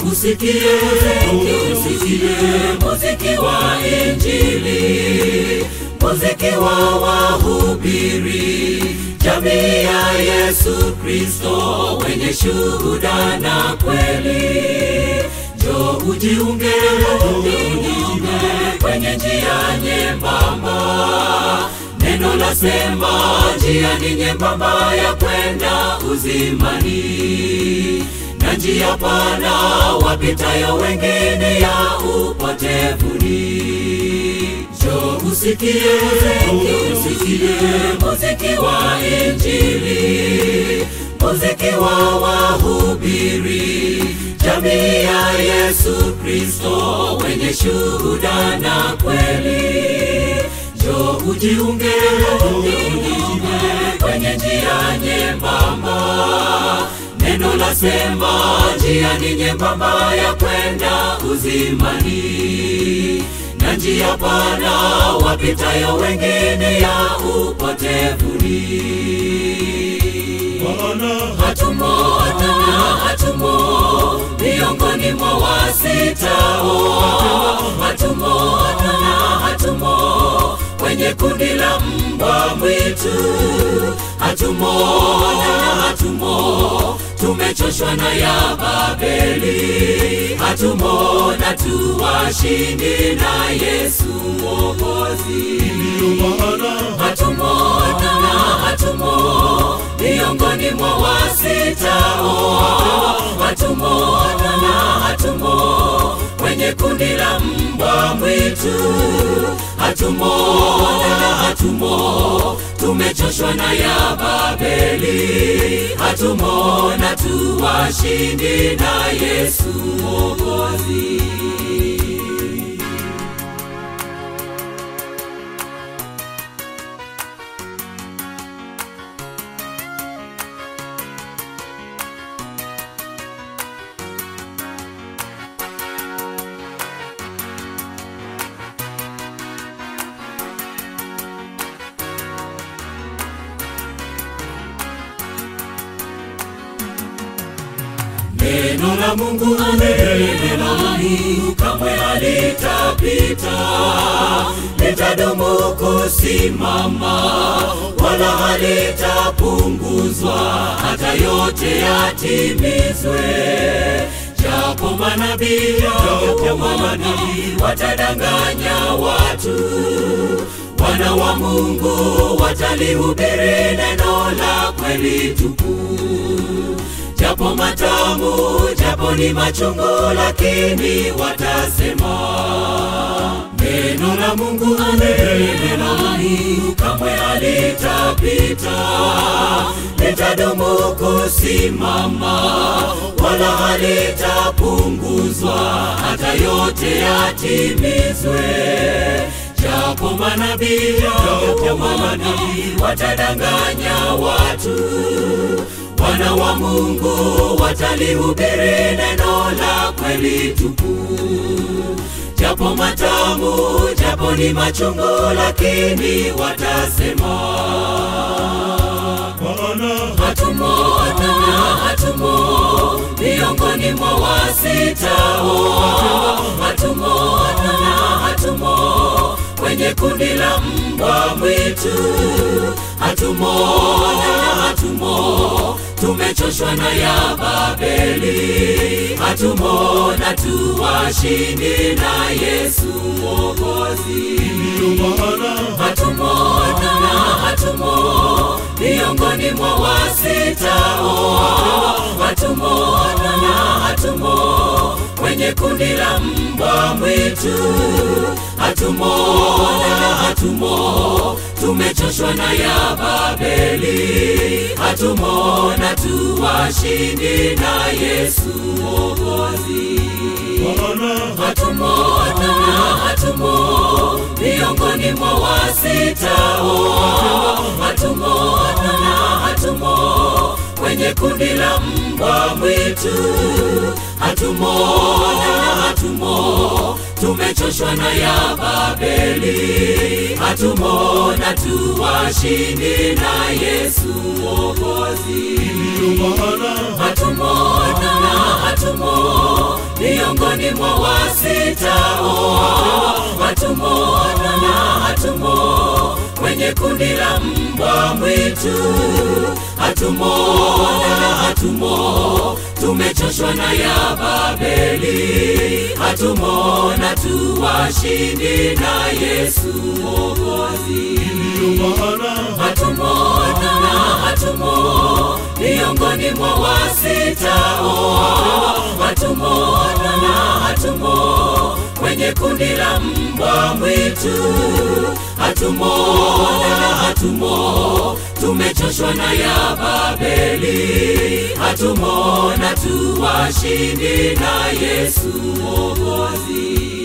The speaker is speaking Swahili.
usikie, usikie muziki wa Injili, muziki wa wahubiri, jamii ya Yesu Kristo, wenye shuhuda na kweli. Njoo ujiunge, ujiunge kwenye njia nyembamba. Neno lasema njia ni nyembamba ya kwenda uzimani, na njia pana wapitayo wengine ya upotevuni. Njoo usikie, usikie muziki wa Injili, muziki wa wahubiri, jamii ya Yesu Kristo, wenye shuhuda na kweli. Njoo ujiunge, ujiunge kwenye njia nyembamba. Neno lasema njia ni nyembamba ya kwenda uzimani, na njia pana wapitayo wengine ya upotevuni. Hatumo, hatumo, hatumo miongoni mwa wasitao, hatumo, hatumo, hatumo kwenye kundi la mbwa mwitu, hatumo, hatumo tumechoshwa na ya Babeli, hatumo na tuwashindi na Yesu Mwokozi. Hatumo, hatumo, hatumo miongoni mwa wasitao, hatumo, hatumo, hatumo kwenye kundi la mbwa mwitu, hatumo, hatumo tumechoshwa na ya Babeli, hatumo na tuwashindi na Yesu Mwokozi. Neno la Mungu, neno la Mungu kamwe halitapita, litadumu kusimama, wala halitapunguzwa, hata yote yatimizwe. Japo manabii, japo manabii watadanganya watu, wana wa Mungu watalihubiri neno la kweli tupu japo matamu, japo ni machungu, lakini watasema neno la Mungu, neno la Mungu kamwe halitapita, litadumu kusimama, wala halitapunguzwa, hata yote yatimizwe. Japo manabii, japo manabii watadanganya watu wana wa Mungu watalihubiri neno la kweli tupu, japo matamu, japo ni machungu, lakini watasema hatumo, hatumo, hatumo miongoni mwa wasitao, hatumo, hatumo, hatumo kwenye kundi la mbwa mwitu, hatumo, hatumo tumechoshwa na ya Babeli, hatumo na tuwashindi na Yesu Mwokozi. Hatumo, hatumo, hatumo miongoni mwa wasitao, hatumo, hatumo, hatumo kwenye kundi la mbwa mwitu, hatumo, hatumo tumechoshwa na ya Babeli, hatumo na tuwashindi na Yesu Mwokozi. Hatumo, hatumo, hatumo miongoni mwa wasitao, hatumo, hatumo, hatumo kwenye kundi la mbwa mwitu. Hatumona, hatumo, tumechoshwa na ya Babeli. Hatumona tu washindi na Yesu Mwokozi. Hatumona na hatumo, miongoni mwa wasitao. Hatumona na hatumo, kwenye kundi la mbwa mwitu. Hatumona na hatumo, tumechoshwa na ya Babeli. Hatumona tu washindi na Yesu Mwokozi. Hatumona na hatumo, miongoni mwa wasitao. Hatumona na hatumo, kwenye kundi la mbwa mwitu. Hatumona na hatumo, tumechoshwa na ya Babeli. Hatumona tu washindi na Yesu Mwokozi.